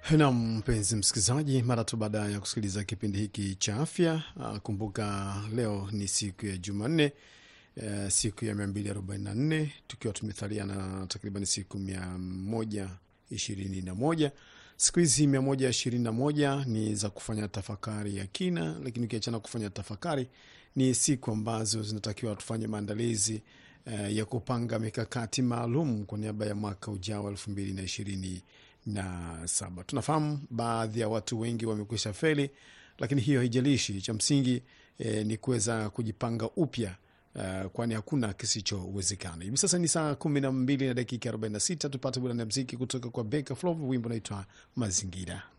Nam, mpenzi msikilizaji, mara tu baada ya kusikiliza kipindi hiki cha afya, uh, kumbuka leo ni siku ya Jumanne, uh, siku ya 244 tukiwa tumethalia na takriban siku 121. Siku hizi 121 ni za kufanya tafakari ya kina, lakini ukiachana kufanya tafakari, ni siku ambazo zinatakiwa tufanye maandalizi uh, ya kupanga mikakati maalum kwa niaba ya mwaka ujao elfu mbili na ishirini na saba. Tunafahamu baadhi ya watu wengi wamekwisha feli, lakini hiyo haijalishi. Cha msingi eh, ni kuweza kujipanga upya uh, kwani hakuna kisichowezekana. Hivi sasa ni saa kumi na mbili na dakika arobaini na sita. Tupate burani ya mziki kutoka kwa Beka Flov, wimbo unaitwa Mazingira.